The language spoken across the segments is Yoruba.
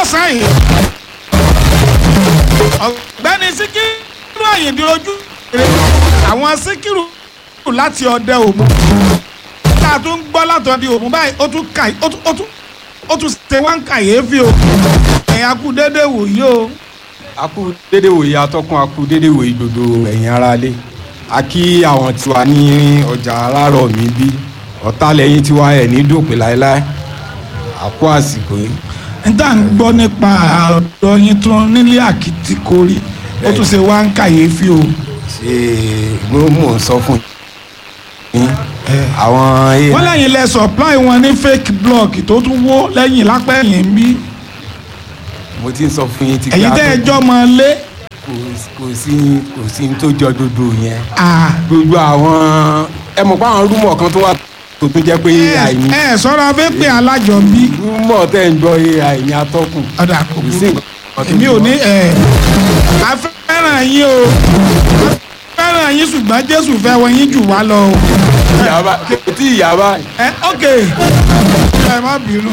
lọ́sàn-án yìí ọ̀gbẹ́ni síkírù àyìndí ojú rẹ̀ àwọn síkírù láti ọdẹ òmu tá a tún gbọ́ látọ̀dẹ òmu báyìí ó tún kà ó tún ó tún ó tún ṣe wá ń kàyéfì o ẹ̀yà kú déédéé wòyí o a kú dédé wòye atọ́kùn a kú dédé wòye gbogbo ẹ̀yin aráalé a kí àwọn tiwa ní ọjà alárọ̀ mi bí ọ̀tá lẹ́yìn tiwa ẹ̀ ní dòpin láéláé a kú àsìkò yìí. n tá à ń gbọ́ nípa ọ̀dọ́ yín tún nílé àkìtìkórí ó tún ṣe wá ń kàyéfì o ṣe mo mò ń sọ fún yín àwọn wọ́n lẹ́yìn lẹ supply wọn ní fake block tó tún wó lẹ́yìn lápẹ́ yìí ń bí mo ti ń sọ fún yín ti èyí tẹ́ ẹ jọ́ mọ lé kò kò sí kò sí ní tó jọ gbogbo yẹn ah, gbogbo àwọn ẹ mọ̀ pé àwọn rúmọ̀ kan tó wà tó tún jẹ́ pé ai ní ẹ ẹ sọ́ra fẹ́ pé alájọbí rúmọ̀ tẹ́ ń gbọ́ ai ní atọ́kùn ọ̀dà kò kò sí burú nǹkan tó èmi ò jọ. ní ẹ a fẹ́ràn yín o a fẹ́ràn yín ṣùgbọ́n Jésù fẹ́ wọ yín jù wá lọ o ìyàbá kò tí ìyàbá ẹ ok ẹ má bínú.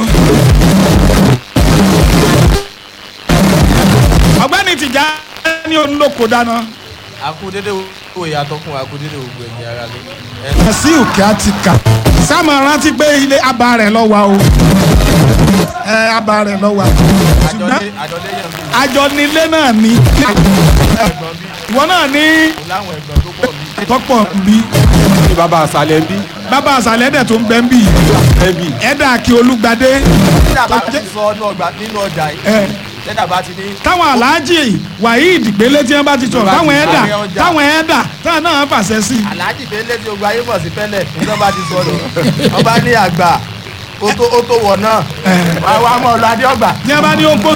ọ̀gbẹ́ni tìjà ní olóko dáná akudede wo yàtọ̀ fún akudede wo gbẹ̀yìn ara lé. sí òkè àti kà sáàmù rántí pé ilé abà rẹ̀ lọ wà o ẹ abà rẹ̀ lọ wà ṣùgbọ́n àjọlé àjọlé yẹn bí àjọ nílé náà ní ẹ̀gbọ́n bí ìwọ náà ní kò láwọn ẹ̀gbọ́n tó pọ̀ bí. tọ́pọ̀ bí ní bàbá àṣàlẹ̀ ń bí bàbá àṣàlẹ̀ dẹ̀ tó ń bẹ́ ń bì ẹ̀ ń bí ẹ̀dà kí olúgbadé tẹ́lá bá ti sọ ọ́nú ọgbà nínú ọjà ẹ yìí tẹ́lá bá ti ní táwọn aláàjì waheed gbélé tí wọ́n bá ti sọ̀rọ̀ Bá ti táwọn ẹ̀dà láàrin ọjà. táwọn ẹ̀dà táwọn náà fàṣẹ sí i aláàjì délé tí ogun ayé mọ̀ sí fẹ́lẹ̀ nígbà bá ti sọ̀rọ̀ wọ́n bá ní àgbà ó tó ó tó wọ̀ náà wà wà mọ̀ ọ́ adé ọgbà. ní a bá ní oko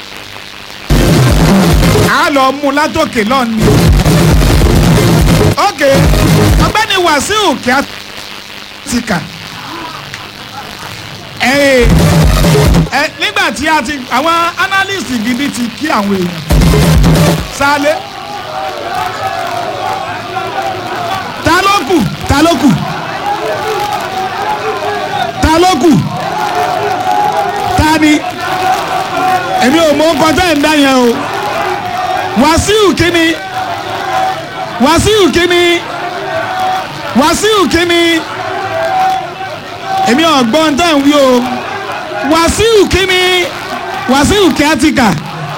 a lọ mú látòkè náà ni ok ọ̀gbẹ́ni wàsíù kí a ti kà ẹ ẹ nígbà tí a ti àwọn analyst gidi ti kí àwọn èèyàn sálẹ ta ló kù ta ló kù ta ló kù ta ni èmi ò mọ ọkọ tẹ́ ẹ̀ ń dá yẹn o wàsíù kínní wàsíù kínní wàsíù kínní èmi ọ̀gbọ́n tẹ́ ń wí o wàsíù kínní wàsíù kíátíkà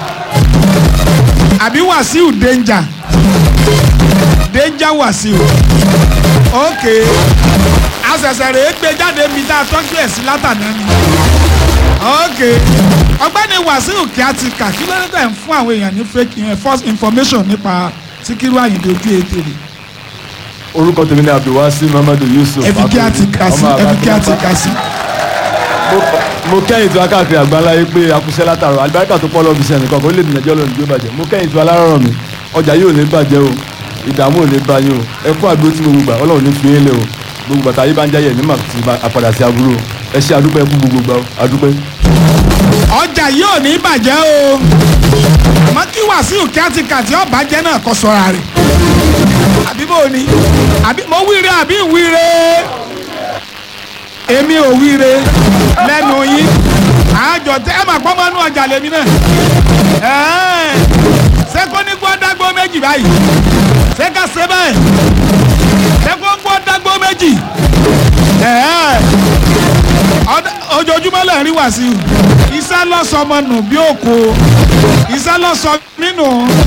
àbí wàsíù danger danger wàsíù ok àṣẹ̀ṣẹ̀ rèé gbé jáde mi tá a tọ́jú ẹ̀ sí látàná ni ok ọ̀gbẹ́ni wàsíù kíátíkà kí ló dé tẹ̀ ń fún àwọn èèyàn ní fake eh, false information nípa síkírù àyìndé ojú ètè rẹ̀ orúkọ tèmi ni abdulwasi muhammadu yusuf ẹ̀fí kíátíkà sí ọmọ ẹ̀fí Àbákí. kíátíkà sí. Mo- mo kẹ́yìn tó akáàkiri àgbáńláyé pé akúṣẹ́ látàrọ àlùbáríkà tó pọ̀ lọ́ọ́ fi ṣe ẹnìkan kó lè dènà jọ́ lónìí bí ó bàjẹ́ mo kẹ́yìn tó alárọ̀rọ̀ mi ọjà yóò ní bàjẹ́ o ìdààmú ò ní bá yín o ẹ kú àdúró tí gbogbo gbà ọlọ́run ní fi yín lé o gbogbo bàtà yìí bá ń jáyẹ̀ ní màá ti bá àpàdà sí aburú o ẹ ṣe àdúpẹ́ kú gbogbo gbà o àdúpẹ́. ọjà yóò ní bàjẹ́ o àmọ́ kí wàsíù kíátíkà tí ó bàjẹ́ náà kọ́ sọ́ra rẹ̀ àbí bò ni àbí mo wíire àbí wíire èmi ò wíire lẹ́nu yín àjọ tẹ ẹ máa pọ́ mọ́ inú ọjà lèmi náà ẹ̀ẹ́n ṣé kó ní gbọ́ dágbó méjì báyìí ṣé ká ṣe bẹ́ẹ̀ ṣé kó gbọ́ dágbó méjì ẹ̀ẹ́n ọdẹ- ojoojúmọ́ lè rí wàsíù iṣẹ́ lọ́sọmọ nù bí òkò iṣẹ́ lọ́sọ nínú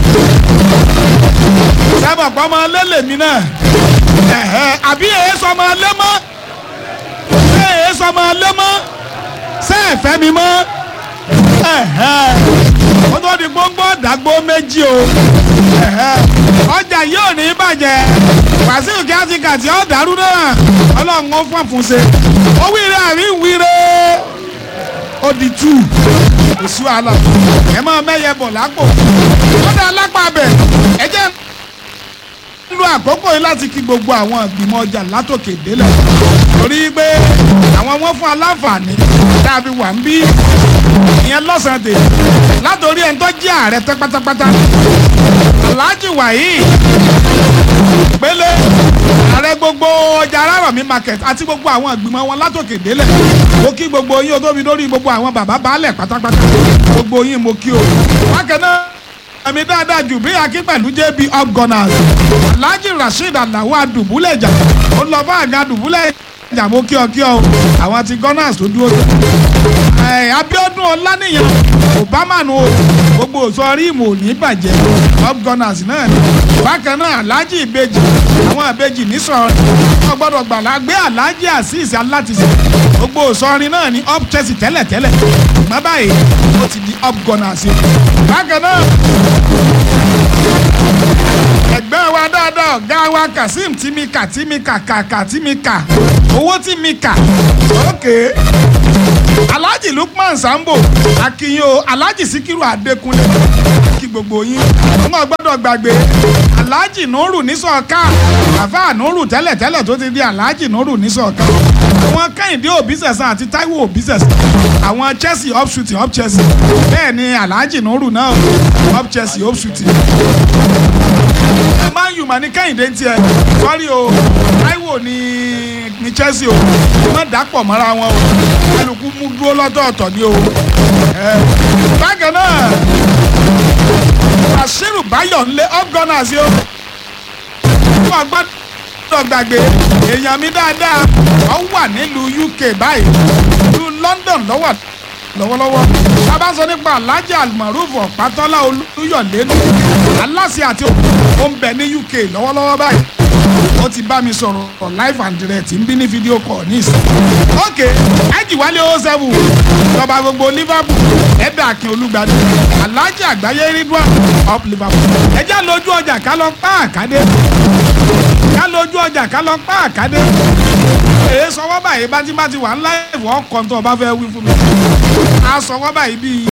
sábà pọ́mọ lélẹ̀ mi náà ẹ̀hẹ́, àbí èyí sọmọ lé mọ́ ṣé èyí sọmọ lé mọ́ ṣé ẹ̀fẹ́ mi mọ́ ẹ̀hẹ́, ó tó di gbóngbó dàgbó méjì o ẹ̀hẹ́, ọjà yóò ní bàjẹ́ wàsíù kí á ti kà tí ó dàrú náà ọlọ́run ó fún àfúnṣe ó wíire àrí wíire ó di tú kò sí wàhálà ẹ máa mẹ́yẹ bọ̀ lápò kódà lápá bẹ̀ ẹ jẹ́ ń lo àkókò yìí láti kí gbogbo àwọn ìgbìmọ̀ ọjà látòkè délẹ̀ torí pé àwọn wọn fún aláǹfààní tá a fi wà ń bí ìyẹn lọ́sàn-án tè látòrí ẹni tó jẹ́ ààrẹ tẹ́ pátápátá Alhaji Waheed pélé ààrẹ gbogbo ọjà Arárọ̀mí market àti gbogbo àwọn ìgbìmọ̀ wọn látòkè délẹ̀ mo kí gbogbo yín o tó fi lórí gbogbo àwọn bàbá baálẹ̀ pátápátá gbogbo yín mo kí o bákan náà ẹ̀mí dáadáa jù bí akí pẹ̀lú jb upgunners alhaji rasheed alawo adùbúlẹ̀jà ó lọ bá àga adùbúlẹ̀jà mo kí ọ kí ọ o àwọn ti gunners tó dúró tó ẹ abiodun ọlánìyàn obama nu o gbogbo òsọrí ìmọ̀ ò ní bàjẹ́ upgunners náà ni bákan náà alhaji ìbejì àwọn ìbejì nísọ̀rọ̀ wọn gbọ́dọ̀ gbàlá gbé alhaji azeez alátìsí gbogbo òsọrin náà ni up chelsea tẹ́lẹ̀tẹ́lẹ̀ ṣùgbọ́n báyìí ó ti di upgunners bákan náà ẹgbẹ́ wa dáadáa ọ̀gá wa kazeem timika timika kàkà timika owó timika ókè alhaji lukman sambo akiyin o alhaji sikiru adekunle kí gbogbo yín wọn gbọ́dọ̀ gbàgbé alhaji nuru nisọka àfa nuru tẹ́lẹ̀tẹ́lẹ̀ tó ti di alhaji nuru nisọka àwọn kẹ́hìndé òbísẹ̀sán àti taiwo òbísẹ̀sán àwọn chelsea up shooting up chelsea bẹ́ẹ̀ ni alhaji nuru náà up chelsea up shooting man u mà ní kẹ́hìndé ń tiẹ̀ sọ́rí o taiwo ní ní chelsea o má dàpọ̀ mọ́ra wọn o kálukú mú dúró lọ́tọ̀ọ̀tọ̀ ni o. bákan náà bashiru bayo ńlẹ upgunners yó wọ́n gbọ́dọ̀ gbàgbé èèyàn mi dáadáa wọ́n wà nílùú uk báyìí ìlú london lọ́wọ́ lọ́wọ́lọ́wọ́ a bá sọ nípa alhaji almaruf ọ̀pátọ́lá olúyọ̀lẹ́nu aláṣẹ àti ó ń bẹ ní uk lọ́wọ́lọ́wọ́ báyìí ó ti bá mi sọ̀rọ̀ live and direct ń bí ní fídíò call ní ìsìn. ok ajiwale o seven ìjọba gbogbo liverpool ẹ̀dà akin olùgbàdì alhaji àgbáyé ridwan of liverpool ẹjẹ́ lójú ọjà ká lọ pa àkádé ká lójú ọjà ká lọ pa àkádé èyí sọwọ́ báyìí bátíbátí wà ńlá ìwọ̀ ọkọ̀ tó o bá fẹ́ wí fún mi a sọwọ́ báyìí bíi